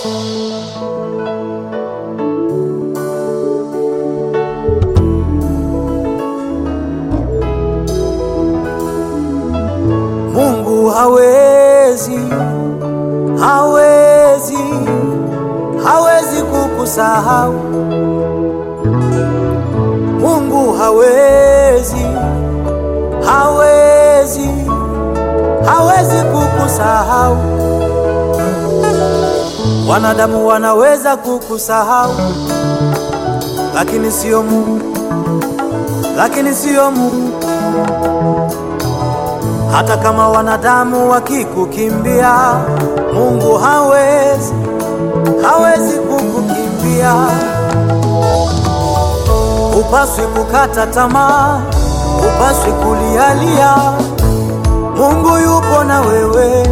Mungu hawezi, hawezi, hawezi kukusahau. Mungu hawezi, hawezi, hawezi kukusahau. Wanadamu wanaweza kukusahau, lakini sio Mungu, lakini sio Mungu. Hata kama wanadamu wakikukimbia, Mungu hawezi, hawezi kukukimbia. Upaswi kukata tamaa, upaswi kulialia. Mungu yupo na wewe.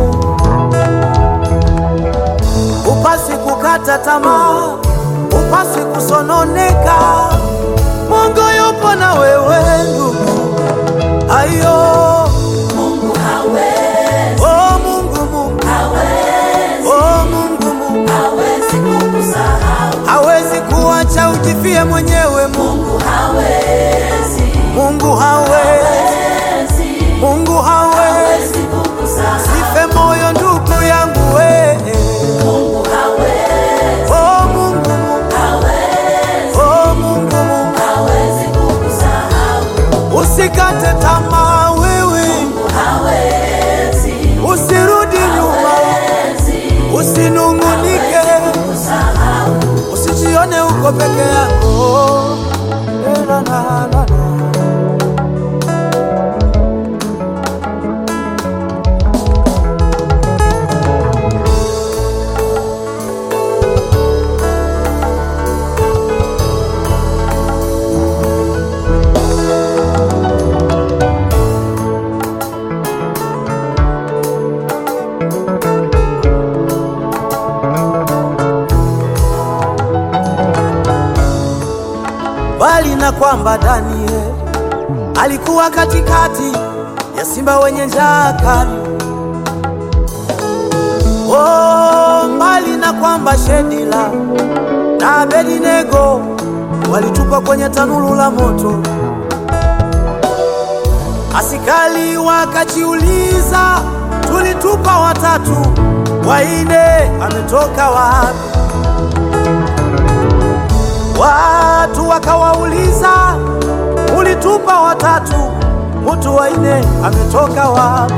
Upaswi kukata tamaa, upaswi kusononeka. Mungu yupo na wewe ndugu. Ayo. Mungu hawezi, Oh Mungu Mungu, hawezi, oh Mungu Mungu, hawezi kukusahau. hawezi kuacha ujifie mwenyewe. Mungu, Mungu hawezi, Mungu hawezi, hawezi, Mungu hawezi. hawezi kukusahau. Sife moyo ndugu yangu we. Mungu hawezi, Oh Mungu Mungu, hawezi, oh Mungu Mungu, hawezi kukusahau. usikate tamaa wewe, Mungu hawezi, usirudi nyuma, hawezi, usinungunike, kusahau. usijione uko peke yako. Eh, la, la, la, la. bali na kwamba Danieli alikuwa katikati ya simba wenye njaa kali. Oh, mbali na kwamba Shedila na Abednego walitupwa kwenye tanuru la moto. Asikali wakajiuliza, tulitupa watatu, waine ametoka wapi? Watu wakawauliza, ulitupa watatu, mtu waine ametoka wapi?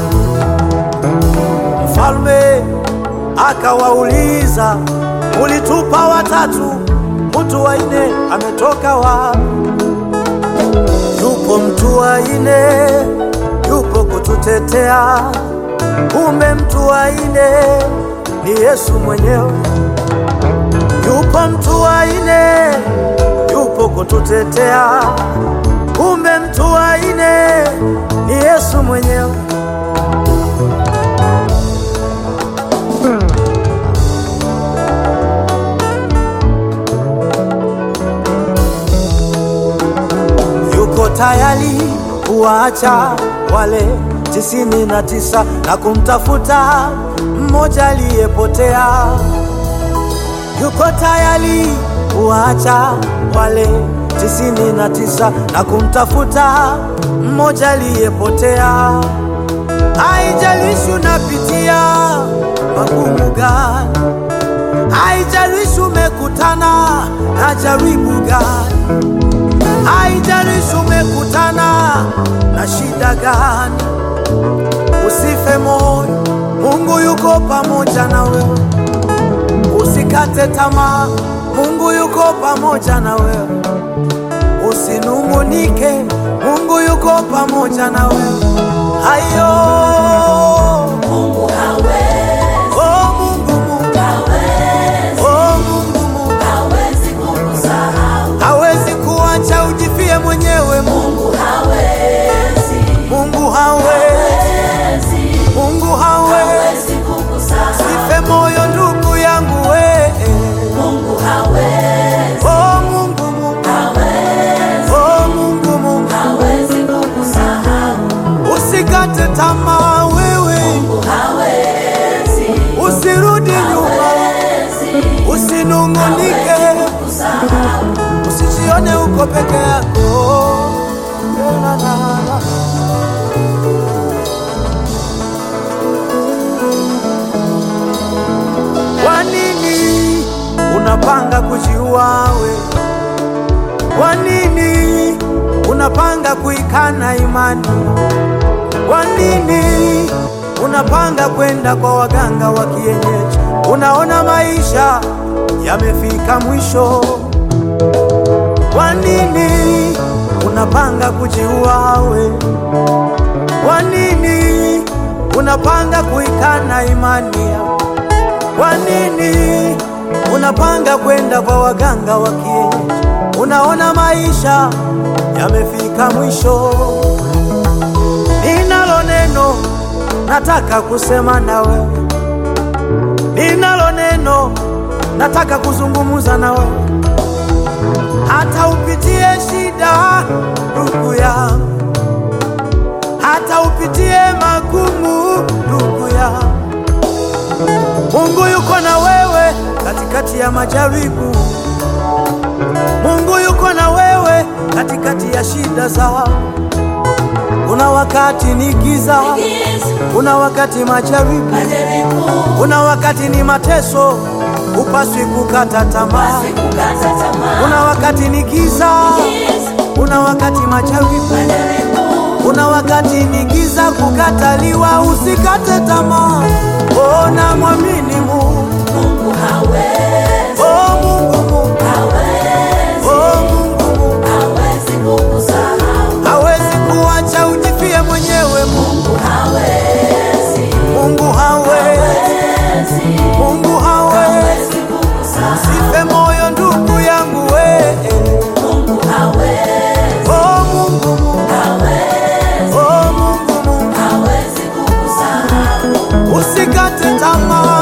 Mfalme akawauliza, ulitupa watatu, mtu waine ametoka wapi? Yupo mtu waine, yupo kututetea, kumbe mtu waine ni Yesu mwenyewe. Yupo mtu waine, yupo kututetea, kumbe mtu waine ni Yesu mwenyewe. Yuko tayari kuwaacha wale tisini na tisa na kumtafuta mmoja aliyepotea yuko tayari kuacha wale tisini na tisa na kumtafuta mmoja aliyepotea. Haijalishi unapitia magumu gani, haijalishi umekutana na jaribu gani, haijalishi umekutana na shida gani, usife moyo, Mungu yuko pamoja na wewe. Usikate tamaa, Mungu yuko pamoja na wewe. Usinungunike, Mungu yuko pamoja na wewe. Hayo Mungu hawezi, oh Mungu, Mungu hawezi, oh Mungu, Mungu hawezi kukusahau. hawezi kuacha ujifie mwenyewe. Mungu, Mungu hawezi, Mungu hawezi, hawezi, Mungu hawezi. hawezi kukusahau. Sife moyo ndugu yangu we. Mungu hawezi, Oh Mungu, Mungu hawezi, oh Mungu, Mungu hawezi kukusahau. usikate tamaa usinungunike, kusahau usijione uko peke yako. La, la, la. Kwa nini unapanga kujiua we? Kwa nini unapanga kuikana imani? Kwa nini unapanga kwenda kwa waganga wa kienyeji? Unaona maisha yamefika mwisho. Kwa nini unapanga kujiua we? Kwa nini unapanga kuikana imani yako? Kwa nini unapanga kwenda kwa waganga wa kienyeji? Unaona maisha yamefika mwisho. Ninalo neno nataka kusema na wewe, ninalo neno nataka kuzungumza na wewe. Hata upitie shida, ndugu yangu, hata upitie magumu, ndugu yangu Mungu yuko na wewe katikati ya majaribu. Mungu yuko na wewe katikati ya shida zao. Kuna wakati ni giza, giza kuna wakati majaribu, majaribu kuna wakati ni mateso, upaswi kukata tamaa. sikukata tamaa Kuna wakati ni giza, giza kuna wakati majaribu, majaribu kuna wakati ni giza, kukataliwa. Usikate tamaa, ona mwamini Mungu. Mungu hawezi Oh, Mungu, Mungu. hawezi Oh, Mungu, Mungu. hawezi kukusahau hawezi kuacha ujifie mwenyewe. Mungu, Mungu hawezi Mungu hawezi, hawezi Mungu hawezi. hawezi kukusahau Sife moyo ndugu yangu we. Mungu hawezi Oh, Mungu, Mungu. hawezi Oh, Mungu, Mungu. hawezi kukusahau Usikate tamaa,